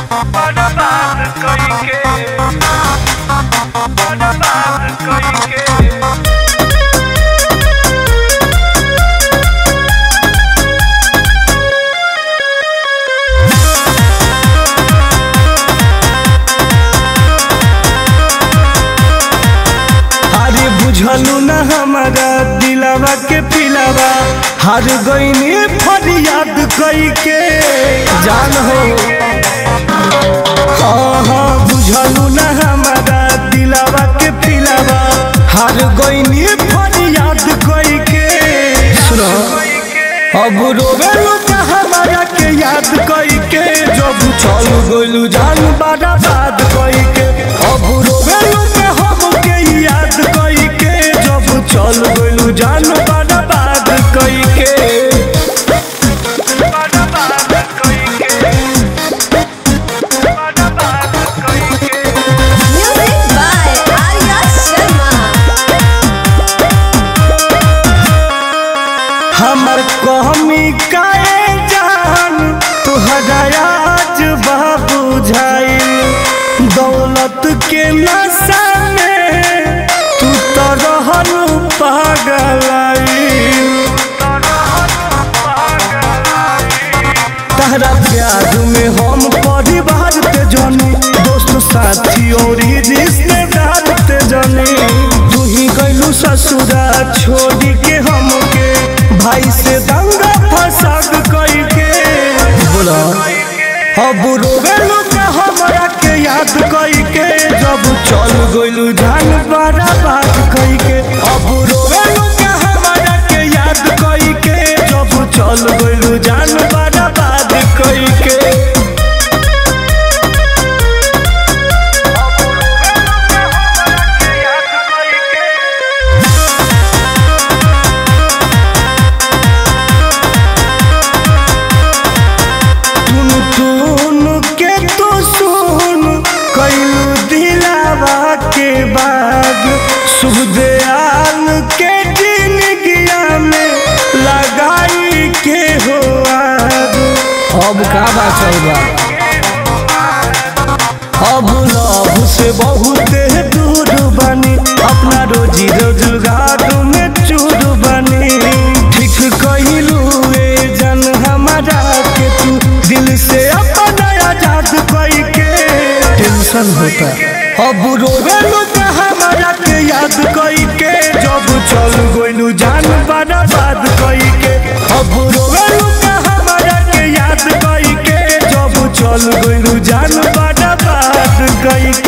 बर्बाद कइके बर्बाद कइके अरे बुझलू न हमारा दिलावा के पिलावा हर गईनी फरियाद कई के जान हो हाँ हाँ बुझलू न हमारा दिलावा के पिलावा हर गईनी फरियाद कई के सुनो अब रोवेलू का हमारा के याद कई के जब चल गोलू जान बड़ा बात कई के अब रोवेलू के हम के याद कई के जब चल गोलू जान बड़ा बात कई के बर्बाद कइके बर्बाद कइके Music by Arya Sharma. हमर कहमी काए जान तुहरा आज बाबू झाई दौलत के नशा में तू तो रहल पागलाई तहरा प्यार में हम परिवार ते जनी दोस्त साथी और ही रिश्तेदार ते जनी तू ही गइलू ससुरा छोड़ी के हमके भाई से दंगा फसाद कई के बोला अब रोवेलू के हमरा के याद कई के जब चल गइलू जान बड़ा बात कई के अब रोवेलू के हमरा के याद कई के जब चल गइलू जान बड़ा बात कई के याद कइके टुन टुन के तो सुन कइलू दिलावा के बाद शुभ दयाल के जिंदगिया में लगाई के हो आग अब का बात चल बा अब लव से बहुत दूर बनी अपना रोजी रोजगार में चूर बनी ठीक कहिलू ए जन हमारा के तू दिल से अपना आजाद कई के टेंशन होता अब रोवेलू के हमारा के याद कई के जब चल गोइलू जान बर्बाद कई के अब रोवेलू के हमारा के याद कई के जब चल गोइलू जान बर्बाद कई